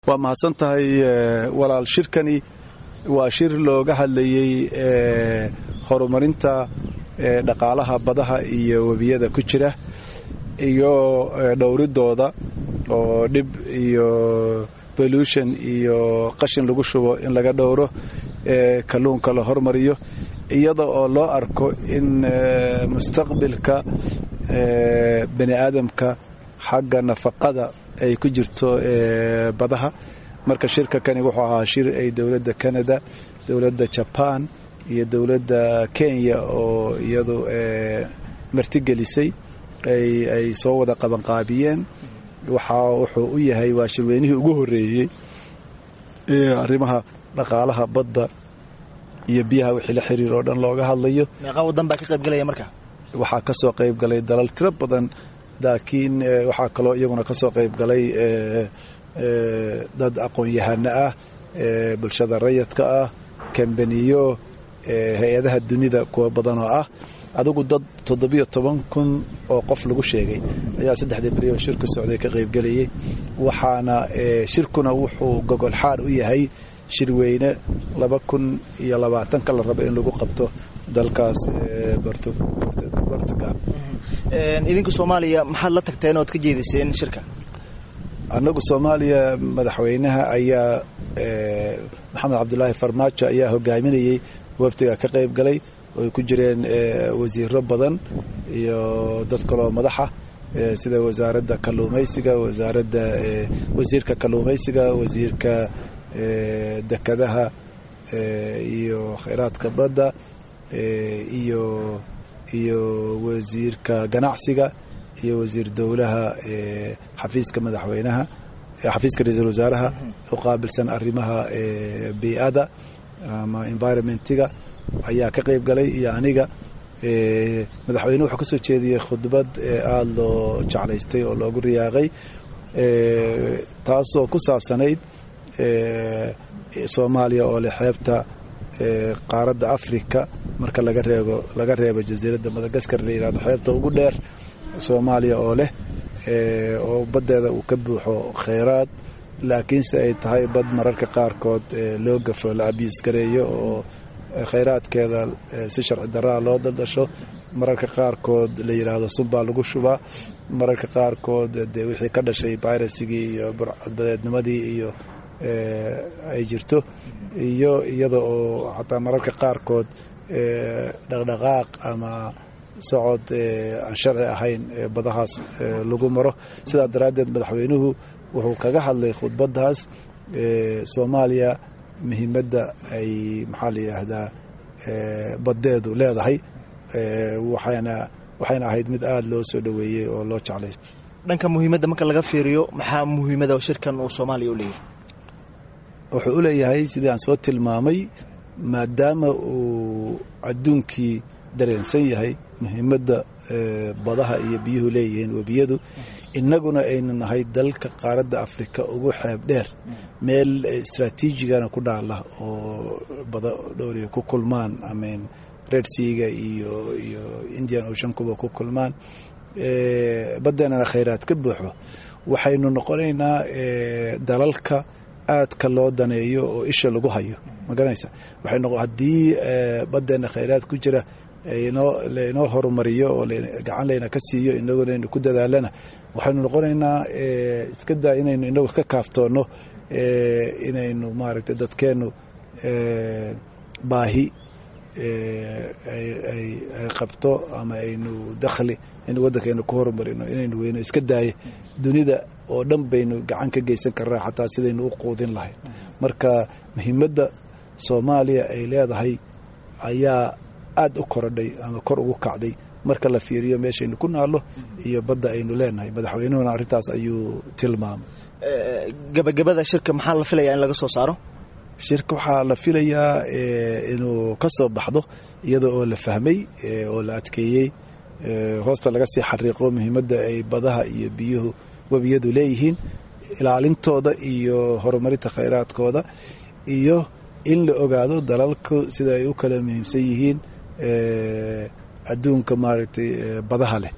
waa mahadsan tahay walaal shirkani waa shir looga hadlayey horumarinta dhaqaalaha badaha iyo webiyada ku jira iyo dhowridooda oo dhib iyo bolution iyo qashin lagu shubo in laga dhowro kalluunka la hormariyo iyada oo loo arko in mustaqbilka bani aadamka xagga nafaqada ay ku jirto badaha marka shirka kani wuxuu ahaa shir ay dowladda canada dowladda jaban iyo dowladda kenya oo iyadu martigelisay ay soo wada qabanqaabiyeen waxaa wuxuu u yahay waa shirweynihii ugu horeeyey arrimaha dhaqaalaha badda iyo biyaha wixii la xiriir oo dhan looga hadlayo meeqa wadan baa ka qaybgalaya marka waxaa ka soo qayb galay dalal tiro badan laakiin waxaa kaloo iyaguna ka soo qayb galay dad aqoon-yahano ah bulshada rayadka ah kambaniyo hay-adaha dunida kuwa badan oo ah adigu dad toddobiyo toban kun oo qof lagu sheegay ayaa saddexdii berioo shirku socday ka qaybgelayay waxaana shirkuna wuxuu gogol xaar u yahay shirweyne laba kun iyo labaatanka la rabo in lagu qabto dalkaas bortugal idinka soomaaliya maxaad la tagteen ood ka jeediseen shirka annagu soomaaliya madaxweynaha ayaa maxamed cabdulaahi farmaajo ayaa hogaaminayey wafdiga ka qayb galay oo ay ku jireen wasiiro badan iyo dad kaloo madaxa sida wasaaradda kalluumaysiga wasaaradda wasiirka kalluumaysiga wasiirka dekadaha iyo khayraadka badda iyo iyo wasiirka ganacsiga iyo wasiir dowlaha xafiiska madaxweynaha xafiiska ra-iisul wasaaraha u qaabilsan arrimaha bii'ada ama environmentiga ayaa ka qayb galay iyo aniga madaxweyne wuxuu ka soo jeediyey khudbad aada loo jeclaystay oo loogu riyaaqay taasoo ku saabsanayd soomaaliya oo leh xeebta qaaradda africa marka laga reebo laga reebo jasiiradda madagaskar la yihahdo xeebta ugu dheer soomaaliya oo leh oo baddeeda uu ka buuxo kheyraad laakiinse ay tahay bad mararka qaarkood loo gafo la abiis gareeyo oo kheyraadkeeda si sharci daraa loo daldasho mararka qaarkood la yidhaahdo sunbaa lagu shubaa mararka qaarkood dee wixii ka dhashay birasigii iyo burcadbadeednimadii iyo ay jirto iyo iyada oo xataa mararka qaarkood dhaqdhaqaaq ama socod aan sharci ahayn badahaas lagu maro sidaa daraaddeed madaxweynuhu wuxuu kaga hadlay khudbaddaas soomaaliya muhiimadda ay maxaa la yidhaahdaa baddeedu leedahay waxayna waxayna ahayd mid aada loo soo dhoweeyey oo loo jeclaystay dhanka muhiimadda marka laga fiiriyo maxaa muhiimada shirkan uu soomaaliya u leeyahay wuxuu u leeyahay sidii aan soo tilmaamay maadaama uu adduunkii dareensan yahay muhiimadda badaha iyo biyuhu leeyihiin webiyadu innaguna aynu nahay dalka qaaradda afrika ugu xeeb dheer meel istraatiijigana ku dhaala oo bada dhowriya ku kulmaan amin red seaga iyo iyo indian ocean kuba ku kulmaan baddeenana khayraad ka buuxo waxaynu noqonaynaa dalalka aadka loo daneeyo oo isha lagu hayo ma garanaysa waxay haddii baddeena khayraad ku jira inoo lainoo horumariyo oo gacan layna ka siiyo inaguna aynu ku dadaalana waxaynu noqonaynaa iska daa inaynu inagu ka kaaftoonno inaynu maaragtay dadkeennu baahi ay qabto ama aynu dakhli aynu waddankaynu ku horumarino inaynu weyno iska daaye dunida oo dhan baynu gacan ka geysan karnaa xataa sidaynu u quudin lahayn marka muhiimadda soomaaliya ay leedahay ayaa aada u korodhay ama kor ugu kacday marka la fiiriyo meeshaynu ku naallo iyo badda aynu leenahay madaxweynuhuna arrintaas ayuu tilmaamay gabagabada shirka maxaa la filayaa in laga soo saaro shirka waxaa la filayaa inuu ka soo baxdo iyada oo la fahmay oo la adkeeyey hoosta laga sii xariiqo muhiimadda ay badaha iyo biyuhu webiyadu leeyihiin ilaalintooda iyo horumarinta khayraadkooda iyo in la ogaado dalalku sida ay u kala muhiimsan yihiin adduunka maaragtay badaha leh